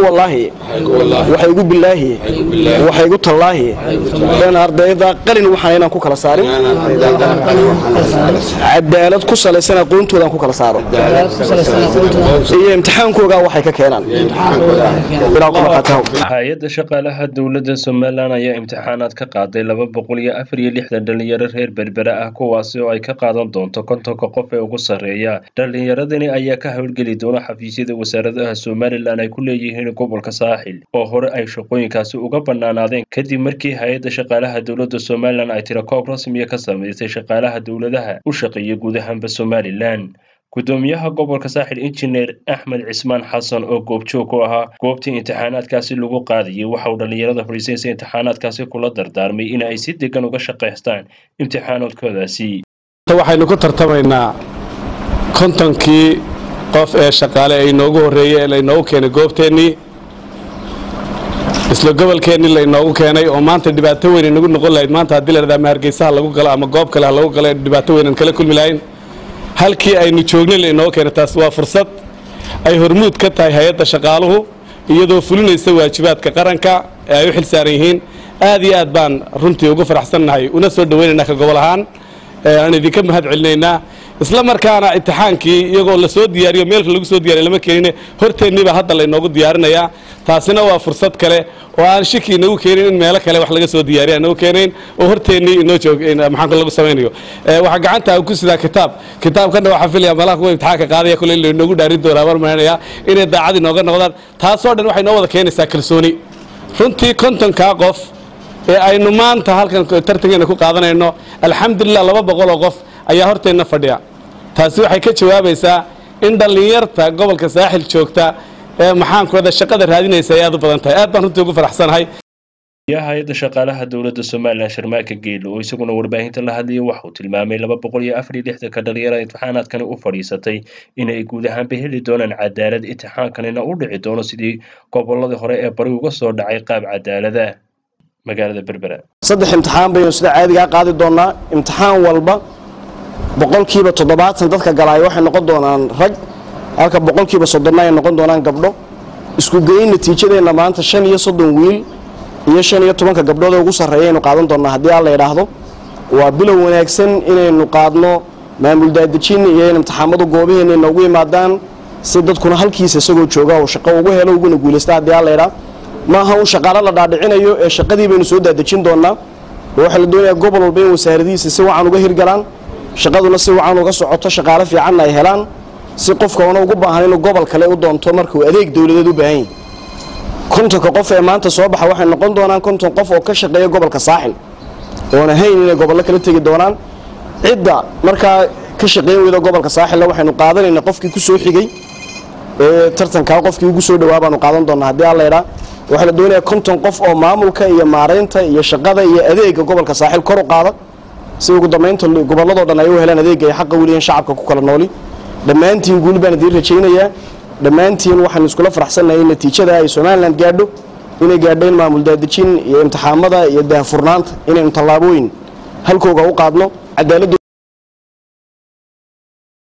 igu wallaahi waxa igu bilaahi waxa igu tallaahi in ardayda qalin waxaan inaan ku kala saarin cadaalad ku salaysan aqoontooda aan ku kala saaro iyo imtixaankooga waxay ka keenaan hay-adda shaqaalaha dowladda somalilan ayaa imtixaanaad ka qaaday laba boqol iyo afar iyo lixdan dhalinyaro reer berbera ah kuwaasi oo ay ka qaadan doonto kontonka qof ee ugu sarreeya dhalinyaradani ayaa ka howlgeli doona xafiisyada wasaaradaha somalilan ay ku leeyihiin gobolka saaxil oo hore ay shaqooyinkaasi uga bannaanaadeen kadib markii hay-adda shaqaalaha dowladda somalilan ay tirakoob rasmiya ka samaysay shaqaalaha dowladaha u shaqeeya guud ahaanba somalilan gudoomiyaha gobolka saaxil injineer axmed cismaan xasan oo goobjoog u ahaa goobtii imtixaanaadkaasi lagu qaadayay waxa uu dhallinyarada fadhiisaysa imtixaanaadkaasi kula dardaarmay in ay si degan uga shaqaystaan imtixaanaadkoodaasi waxaynu ku tartamaynaa kontonkii qof ee shaqaale ay inoogu horreeyey ee laynoogu keenay goobteennii isla gobolkeennii laynoogu keenay oo maanta dhibaato weyn inagu noqon lahayd maanta haddii la dhahdaa ama hargeysaha lagu galo ama goob kale ha lagu galo dhibaato weyn aan kala kulmi lahayn halkii aynu joognay lainooga keenay taas waa fursad ay hormuud ka tahay hay-adda shaqaaluhu iyadoo fulinaysa waajibaadka qaranka ee ay u xil saaran yihiin aad iyo aad baan runtii ugu faraxsannahay una soo dhowaynaynaa ka gobol ahaan aan idinka mahad celinaynaa isla markaana imtixaankii iyagoo la soo diyaariyo meelka lagu soo diyariya lama keenine horteenniibaa hadda laynoogu diyaarinayaa taasina waa fursad kale oo aan shiki inagu keenin in meelo kale wax laga soo diyaariya inagu keenayn oo horteennii inoo joog maxaanku lagu samaynayo waxaa gacanta ku sidaa kitaab kitaabkana waxaa filaya malaha kuwa imtixaanka qaadaya kule in laynoogu dhaarin doonaa mar maranaya inay daacad inooga noqdaan taasoo dhan waxay noo wada keenaysaa kalsooni runtii kontonkaa qof ee aynu maanta halkan tartankeena ku qaadanayno alxamdulilah laba boqoloo qof ayaa horteenna fadhiya taasi waxay ka jawaabaysaa in dhallinyarta gobolka saaxil joogta ee maxaankooda shaqada raadinaysa ay aad u badan tahay aad baan runtii ugu faraxsanahay hay-adda shaqaalaha dowladda somalilan sharmaaka geelo oo isaguna warbaahinta la hadlayay waxa uu tilmaamay laba boqol iyo afar iyo lixdanka dhalinyarada imtixaanaadkani u fadhiisatay inay guud ahaanba heli doonaan cadaalad imtixaankanina u dhici doono sidii gobolladii hore ee bari uga soo dhacay qaab cadaalada magaalada berbera saddex imtixaan baynu sida caadigaa qaadi doonaa imtixaan walba boqolkiiba toddobaatan dadka galaaya waxay noqon doonaan rag halka boqolkiiba soddonna ay noqon doonaan gabdho isku geyn natiijadeenna maanta shan iyo soddon wiil iyo shan iyo tobanka gabdhood ee ugu sarreeya aynu qaadan doonnaa haddii alla idhaahdo waa bilow wanaagsan inaynu qaadno maamul daadejin iyo in imtixaamadu goobaheenna inoogu yimaadaan si dadkuna halkiisa isagoo jooga oo shaqo ugu helo uguna guulaysta haddii alla idhaa maaha un shaqaalo la dhaadhicinayo ee shaqadii baynu soo daadejin doonnaa oo waxaa la doonayaa gobol walba in wasaaradihiisa si wacan uga hirgalaan shaqaduna si wacan uga socoto shaqaalo fiicanna ay helaan si qofka una ugu baahan inuu gobol kale u doonto markuu adeeg dowladeed u baahan yahy kontonka qof ee maanta soo baxa waxay noqon doonaan konton qof oo ka shaqeeya gobolka saaxil oon ahayn inay gobollo kala tegi doonaan cidda markaa ka shaqeyn weyda gobolka saaxilna waxaynu qaadanaynaa qofkii ku soo xigay ee tartankaa qofkii ugu soo dhawaa baanu qaadan doonaa haddii alla idhaa waxaa la doonayaa konton qof oo maamulka iyo maaraynta iyo shaqada iyo adeega gobolka saaxil kor u qaada si ugu dambaynta gobolladoo dhan ay u helaan adeega ay xaqa weliyan shacabka ku kala nooli dhammaantiin guul baan idiin rajaynayaa dhammaantiin waxaanu iskula faraxsannahay in natiijada ay somalilan gaadho inay gaadho in maamul daadejin iyo imtixaamada iyo daahfurnaanta inaynu tallaabooyin halkooga u qaadno cadaaladu